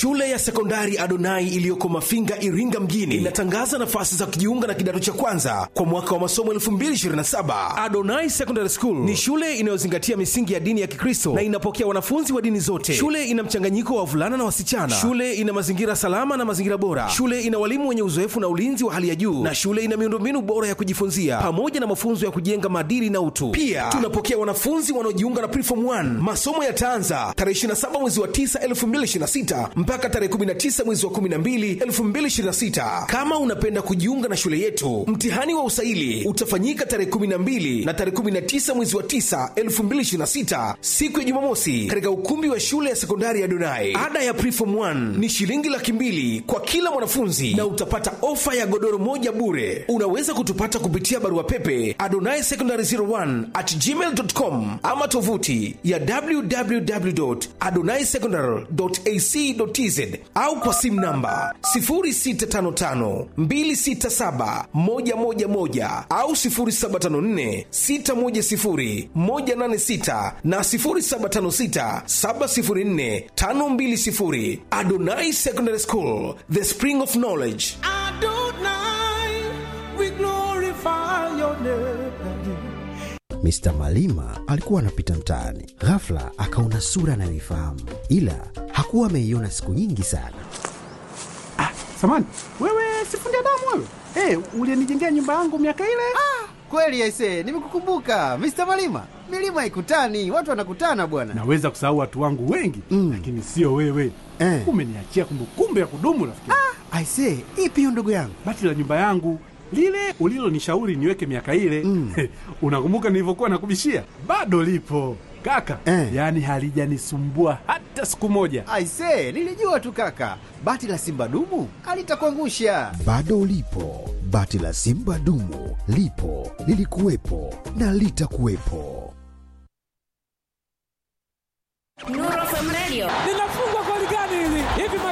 Shule ya sekondari Adonai iliyoko Mafinga, Iringa mjini inatangaza nafasi za kujiunga na kidato cha kwanza kwa mwaka wa masomo 2027. Adonai Secondary School ni shule inayozingatia misingi ya dini ya Kikristo na inapokea wanafunzi wa dini zote. Shule ina mchanganyiko wa wavulana na wasichana. Shule ina mazingira salama na mazingira bora. Shule ina walimu wenye uzoefu na ulinzi wa hali ya juu, na shule ina miundombinu bora ya kujifunzia pamoja na mafunzo ya kujenga maadili na utu. Pia tunapokea wanafunzi wanaojiunga na Preform 1. Masomo yataanza tarehe 27 mwezi wa 9 2026 mpaka tarehe 19 mwezi wa 12 2026. Kama unapenda kujiunga na shule yetu, mtihani wa usaili utafanyika tarehe 12 na tarehe 19 mwezi wa 9 2026, siku ya Jumamosi, katika ukumbi wa shule ya sekondari ya Donai. Ada ya Preform 1 ni shilingi laki mbili kwa kila mwanafunzi na utapata ofa ya godoro moja bure. Unaweza kutupata kupitia barua pepe adonai secondary 01 at gmail.com ama tovuti ya www.adonaisecondary.ac.tz au kwa simu namba 0655267111 au 0754610186 na 0756704520. Adonai Secondary School, the spring of knowledge. Adonai, we glorify your name. Mr. Malima alikuwa anapita mtaani, ghafla akaona sura anayoifahamu, ila hakuwa ameiona siku nyingi sana. Samani, wewe sifundi damu wewe? Hey, ulienijengea nyumba yangu miaka ile? Kweli aise, nimekukumbuka Mr. Malima. Milima haikutani, watu wanakutana bwana. Naweza kusahau watu wangu wengi Mm. lakini sio wewe. Eh. Umeniachia kumbukumbu ya kudumu rafiki. Aise, ipi hiyo ndugu yangu? Bati la nyumba yangu lile ulilonishauri niweke miaka ile Mm. unakumbuka nilivyokuwa nakubishia? Bado lipo kaka, Eh. yaani halijanisumbua hata siku moja. Aise, nilijua tu kaka, bati la simba dumu alitakuangusha. Bado lipo bati la Simba dumu, lipo lilikuwepo na litakuwepo. Nuru FM Radio. linafungwa goli gani hili? Hivi